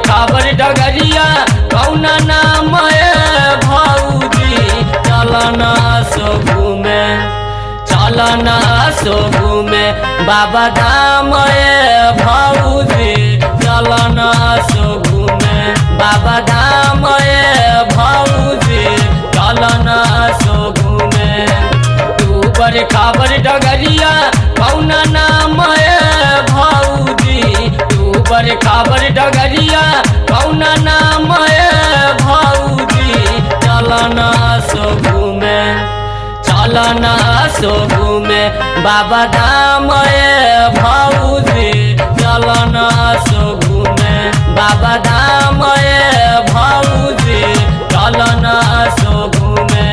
खाबर डगरिया कौना नाम है भौजी चलना सो घूमे चलना सो घूमे बाबा धाम है भौजी चलना सो घूमे बाबा धाम है भौजी चलना सो घूमे तू बर खाबर डगरिया कौना नाम है भौजी तू बर खाबर डगरिया कौना नाम है भौजी चलना सो घूमे चलना सो घूमे बाबा धाम है भौजी चलना सो घूमे बाबा धाम है भौजी चलना सो घूमे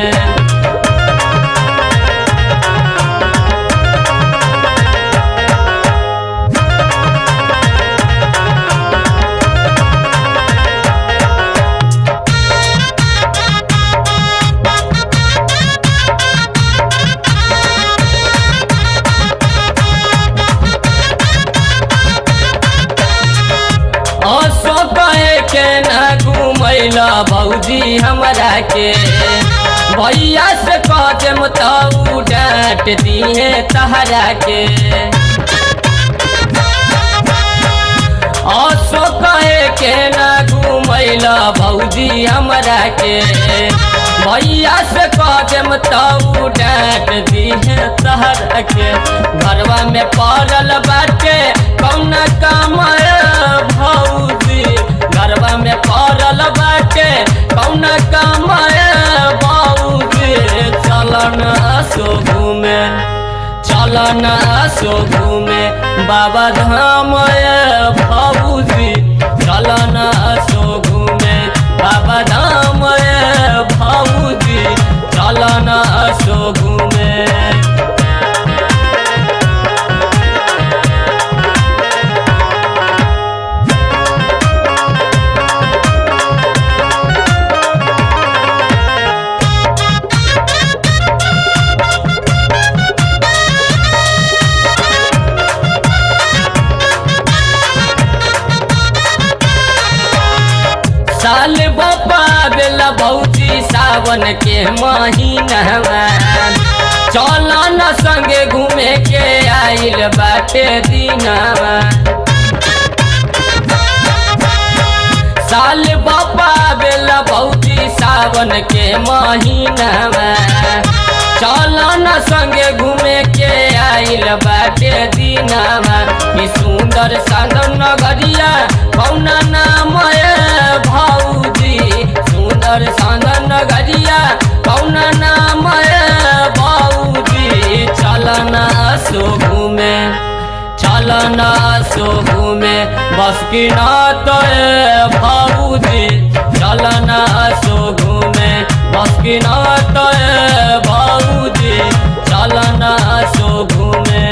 असो कहे के न घुमैला भौजी हमरा के भैया से कदम तऊ डांट दिए तहरा के असो कहे के न घुमैला भौजी हमरा के भैया से कदम तऊ डांट दिए तहरा के घरवा में पड़ल बाटे कौन काम भौजी घरवा में पड़ल बाटे कौन काम भौजी चलन सो घूमे चलन सो घूमे बाबा धाम भौजी चलन सो घूमे बाबा धाम भौजी चलन सो घूमे साल बपा बेला भौजी सावन के महीना चला न संगे घूमे के आइल बाटे दिनवा साल बपा बेला भौजी सावन के महीना चला न संगे घूमे के आइल बाटे दिनवा ई सुंदर साधन नगरिया कौना नाम है भौजी सुंदर साधन नगरिया कौना नाम है भौजी चलना सो घूमे चलना सो घूमे बस की नात भौजी चलना सो घूमे बस की नात भौजी चलना सो घूमे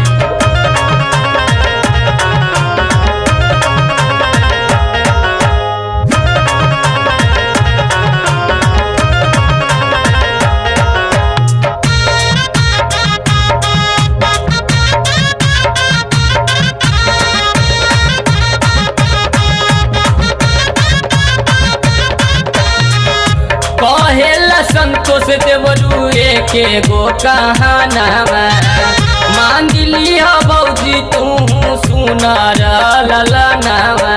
कहेला संतोष देवरू के गो कहानावा मांग लिया बौजी तू सुनार ललनावा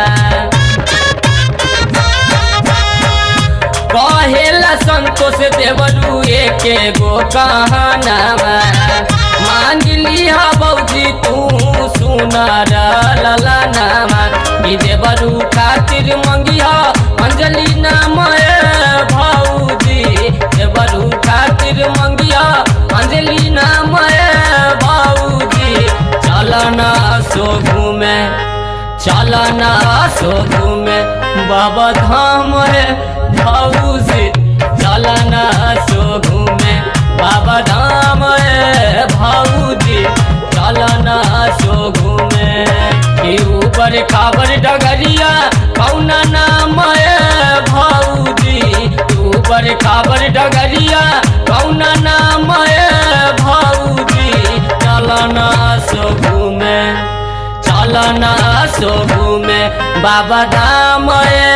कहेला संतोष देवरू के गो कहानावा मांग लिया बौजी तू सुनार ललनावा ई देवरू खातिर मंगिया अंजलि नाम है भौजी देवरू खातिर मंगिया अंजलि नाम है भौजी चलना सो घूमे चलना सो घूमे बाबा धाम है भौजी चलना सो घूमे बाबा धाम है भौजी चलना सो घूमे कि ऊपर खाबर डगरिया कौना नाम है भौजी ऊपर खाबर डगरिया कौना नाम है भौजी चलना सो घूमे चलना सो घूमे बाबा धाम समय